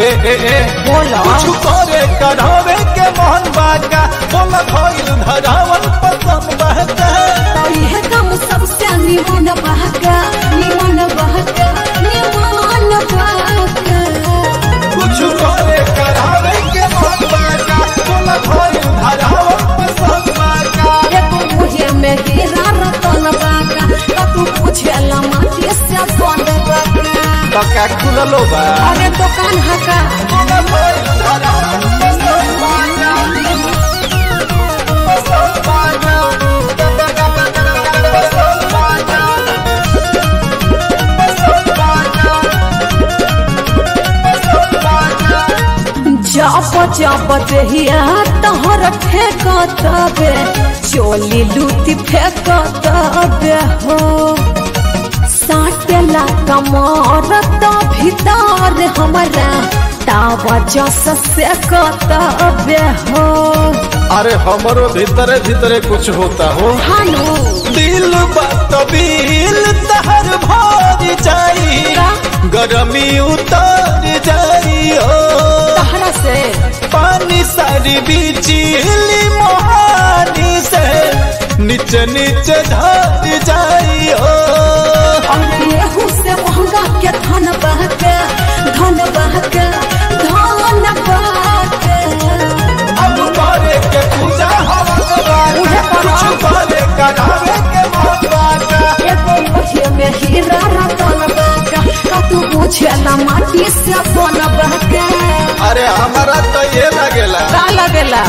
ए ए ए बोला कुछ करे करावे के मोहन बाका बोला भइल धरावन पसंद बहका इहे काम सबसे निमन बहका निमन बहका निमन बहका कुछ करे करावे के मोहन बाका बोला भइल धरावन पसंद बाका एगो मुहे में हीरा रतन बाका त तू पूछेला माटी से बन बाका तो का खुललो बा अरे दुकान हका बोला भइल धरावन पसंद बाका पसंद बाका पसंद बाका पसंद बाका पसंद बाका जब जब देहिया तोहर फेंकत बे चोली लूटी फेंकत बे हो साटेला कमर तो भीतर हमारा तावा जस से कत बे हो अरे हमरो भीतरे भीतरे कुछ होता हो हानो दिल बात बिल तहर भर जाई का? गरमी उतर जाई हो तहरा से पानी सारी बिजली मोहानी से नीचे नीचे धर जाई हो और गेहूं से महंगा के धन बहके धन बहके धन बहके अब करे के पूजा हवा उहे करो। कुछ करे करावे के भगवान एगो मुठिया में हीरा रतन बाका का तू पूछेला माटी से बन बहके अरे हमारा तो ये लगेला का लगेला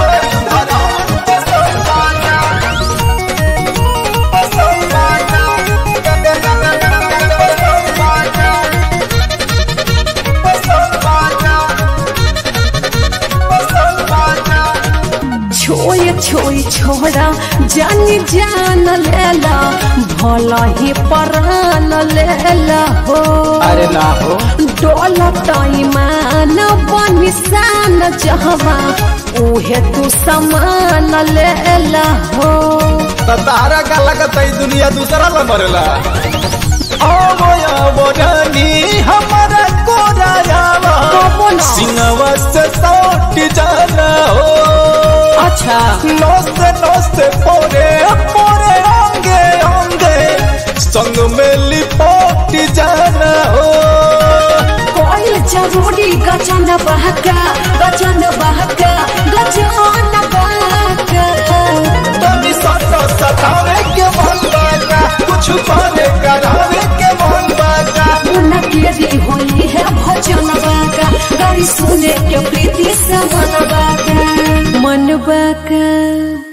छोय छोय छोड़ा जानी जान लेला भला ही परान लेला हो अरे ना हो डोलत ईमान बनिसान जहवा उहे तू समान लेला हो तो तारा का लगत है दुनिया दूसरा ला मरेला आवो आवो रानी हमारा कोरा आवा कबो ना। सिंहवा से सौट जाना हो अच्छा नोस्ते नोस्ते पोरे पोरे अंगे अंगे संग में लिपट जाना हो कोई जरूरी गजन बहका गजन बहका गजन बहका तनी सता सतावे के मन बाका कुछ पाने करावे के मन बाका उनके होली है भजन बाका गाड़ी सुने के प्रीति से मन बाका मन बाका